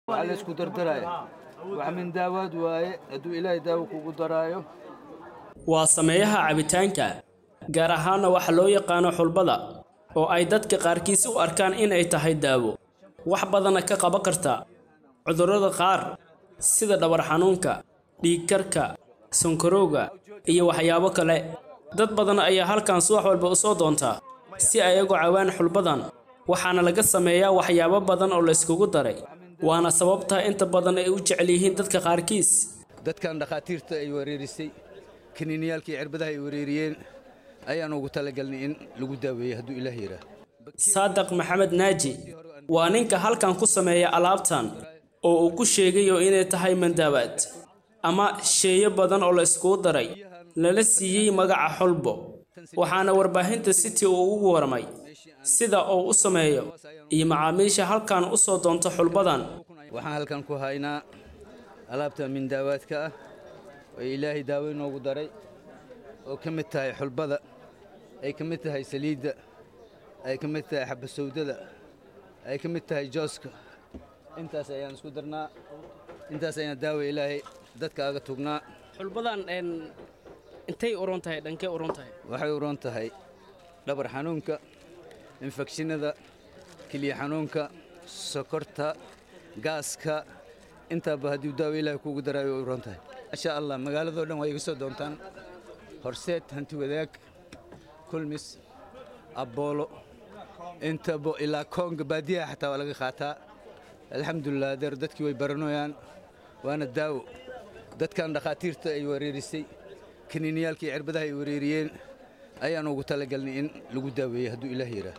waxaa la isku dardaraya wax min daawaad waaye hadduu ilaahay daawo kugu daraayo waa sameeyaha cabitaanka gaar ahaanna waxa loo yaqaano xulbada oo ay dadka qaarkiis u arkaan inay tahay daawo wax badana ka qaban karta cudurrada qaar sida dhabar xanuunka dhiigkarka sonkorowga iyo waxyaabo kale dad badan ayaa halkan subax walba u soo doontaa si ay ugu caawaan xulbadan waxaana laga sameeyaa waxyaabo badan oo layskugu daray waana sababta inta badan ay u jecel yihiin dadka qaarkiis dadkan dhakhaatiirta ay wareerisay kaniiniyaalkii cirbadaha ay wareeriyeen ayaan ugu talagalnay in lagu daaweeyo hadduu ilaah yidhaah saadaq maxamed naaji waa ninka halkan ku sameeya alaabtan oo uu ku sheegayo inay tahay mandaabaad ama sheeyo badan oo la iskugu daray lala siiyey magaca xulbo waxaana warbaahinta city uu ugu warmay sida uu u sameeyo iyo macaamiisha halkan u soo doonta xulbadan waxaan halkan ku haynaa alaabta mindaawaadka ah oo ilaahay daawo inoogu daray oo ka mid tahay xulbada ay ka mid tahay saliidda ay ka mid tahay xabasowdada ay ka mid tahay jooska intaas ayaan isku darnaa intaas ayaan daawo ilaahay dadka aga tugnaa xulbadan intay uron tahay dhankee uron tahay waxay uron tahay dhabar xanuunka infekshinada keliya xanuunka sokorta gaaska intaaba haddii daawo ilaahay kuugu daraayo way uron tahay maasha allah magaaladoo dhan waa iga soo doontaan horseed hanti wadaag kulmis abboolo intaba ilaa koonga baadiyaha xataa waa laga qaataa alxamdulilah adeer dadkii way baranoyaan waana daawo dadkan dhakhaatiirta ay wareerisay kaniiniyaalkii cirbadaha ay wareeriyeen ayaan ugu talagalnay in lagu daaweeyo hadduu ilaah yidhaah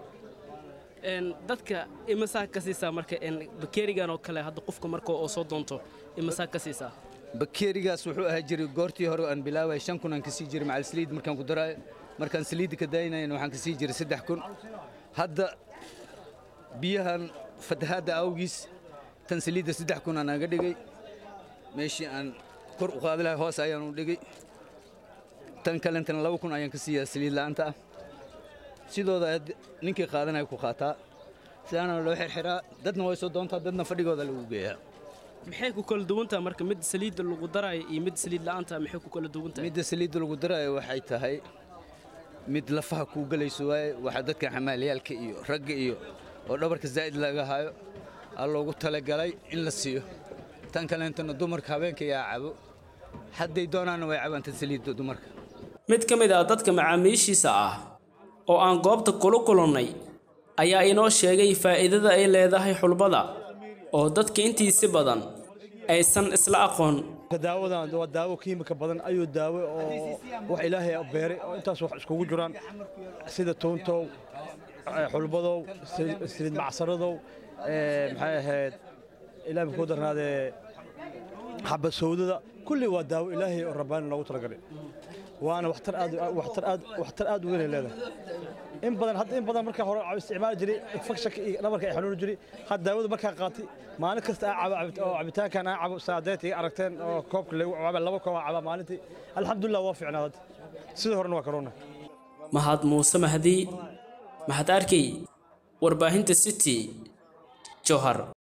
dadka imasaa ka siisaa marka bakeerigan oo kale hadda qofka marka oo soo doonto imasaa ka siisaa bakeerigaas wuxuu ahaa jiray goortii hore aan bilaabay shan kun aan ka sii jiray macal saliid markaan ku daraayo markaan saliidda ka daayinayana waxaan ka sii jiray saddex kun hadda biyahan fatahaadda awgiis tan saliidda saddex kun aan aga dhigay meeshii aan kor u qaadi lahay hoos ayaan u dhigay tan kalentana laba kun ayaan ka siiyaa saliid la'aanta ah sidooda ninkii qaadanaya ku qaataa sidaana loo xirxiraa dadna way soo doontaa dadna fadhigooda lagu geeyaa maxay ku kala duwantaha marka mid saliidda lagu daraayo iyo mid saliid la'aanta maxay ku kala duwantahay midda saliidda lagu daraayo waxay tahay mid lafaha kuu gelayso waaye waxaa dadka xamaalayaalka iyo ragga iyo oo dhabarka zaa'id laga hayo aa loogu talagalay in la siiyo tan kaleentana dumarka habeenka yaa cabo hadday doonaanna way cabaanta saliidda dumarka mid ka mid ah dadka macaamiishiisa ah oo aan goobta kula kulannay ayaa inoo sheegay faa'iidada ay leedahay xulbada oo dadka intiisi badan aysan isla aqoon daawadan waa daawo kiimika badan ayuu daawo oo wax ilaahay beeray oo intaas wax iskugu jiraan sida tuuntow xulbadow saliid macsaradow maxay ahayd ilaahay ku darnaadee xabasowdada kulli waa daawo ilaahay oo rabbaani loogu talagalay waana waxtar aad waxtar aad waxtar aad u weyn ay leedahay in badan hadda in badan markaa hore isticmaali jiray infekshanka iyo dhabarka ay xanuuni jiray hadda daawada markaa qaatay maalin kasta aa cabo oo cabitaankan aa cabo saadeet iga aragteen oo koobka lagu caba laba koob aa caba maalintii alxamdulilah waa fiicnaa hadda sidii horena waa karoona mahad muuse mahdi mahad arkey warbaahinta city johar